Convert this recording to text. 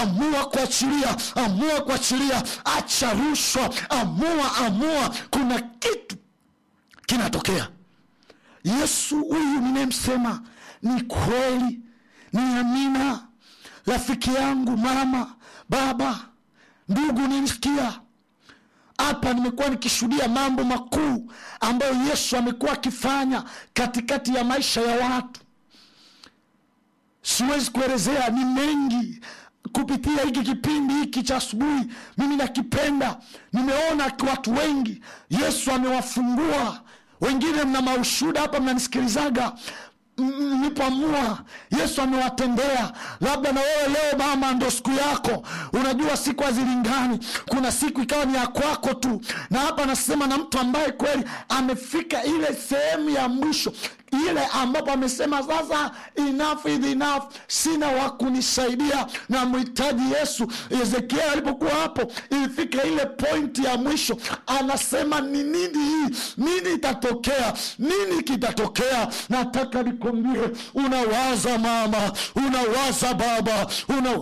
amua kuachilia amua kuachilia acha rushwa amua amua kuna kitu kinatokea yesu huyu ninayemsema ni kweli ni amina rafiki yangu mama baba ndugu nimsikia hapa nimekuwa nikishuhudia mambo makuu ambayo yesu amekuwa akifanya katikati ya maisha ya watu siwezi kuelezea ni mengi kupitia hiki kipindi hiki cha asubuhi mimi nakipenda nimeona watu wengi yesu amewafungua wengine mna maushuda hapa mnanisikilizaga mlipoamua yesu amewatendea labda na wewe leo mama ndo siku yako unajua siku hazilingani kuna siku ikawa ni ya kwako tu na hapa anasema na mtu ambaye kweli amefika ile sehemu ya mwisho ile ambapo amesema sasa enough is enough sina wa kunisaidia na mhitaji yesu ezekiel alipokuwa hapo ilifika ile pointi ya mwisho anasema ni nini hii nini itatokea nini kitatokea nataka nikwambie unawaza mama unawaza baba una